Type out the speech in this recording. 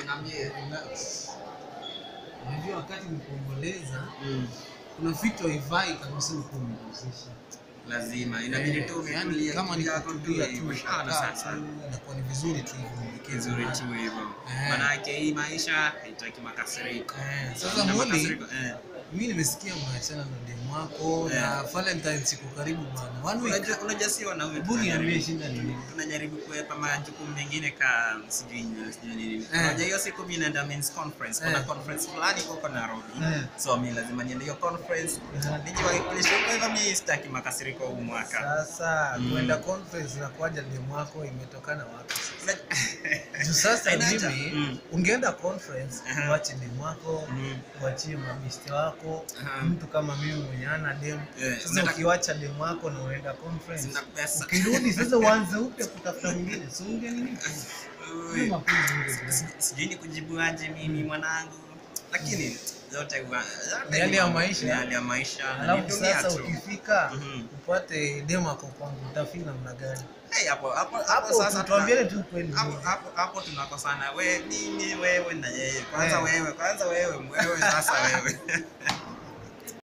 niambie. relax. Unajua wakati nikuomboleza Mm. kuna vitu haivai kabisa kuombolezesha. Lazima inabidi tu yani umetulia kama ni akili yako kutulia tu tu hivyo. Shaona ukakaa sasa. tu, inakuwa ni vizuri tu hivyo mwelekezi Kizuri wako. tu hivyo. Eh. Manake hii maisha haitaki makasiriko. Eh, sasa Na Muli, makasiriko, eh. mimi nimesikia mnaachana na demu wako Eh. na Valentine siku karibu bwana. One week. Unajua unajua si wanaume Hebu tunajaribu- niambie shida ni nini? tunajaribu kuepa majukumu mengine ka sijui nini, sijui nini. Eh. Unajua hiyo siku mimi naenda men's conference. Kuna Eh. conference fulani huko Nairobi. Eh. So mimi lazima niende hiyo conference. Eh. Nijiwakilishe kwa hivyo mimi sitaki makasiriko huu mwaka. Sasa Mm. kwenda conference na kuaja demu wako imetokana wapi sasa? Una- Juu sasa Hainacha. mimi Mm. ungeenda conference Aha. uache demu wako Mhm. uachie mabiste wako Aha. mtu kama mimi mwenye ana demu Eh, sasa unataka- ukiwacha demu wako na unaenda conference Sina pesa. ukirudi sasa uanze upya kutafuta mwingine si unge nini Ui. Ni mapenzi unge- Si- sijui ni kujibu aje mimi mwanangu lakini zote huwa- zote Ni hali ni ya mambo- maisha. ni hali ya maisha na ni alafu dunia sasa tu. ukifika Mhm. upate demu ako kwangu utafeel namna gani Hey, hapo hapo hapo hapo sasa tuambiane tuna- tu kweli hapo hapo hapo tunakosana we mimi wewe na yeye kwanza Eh. wewe kwanza wewe wewe sasa wewe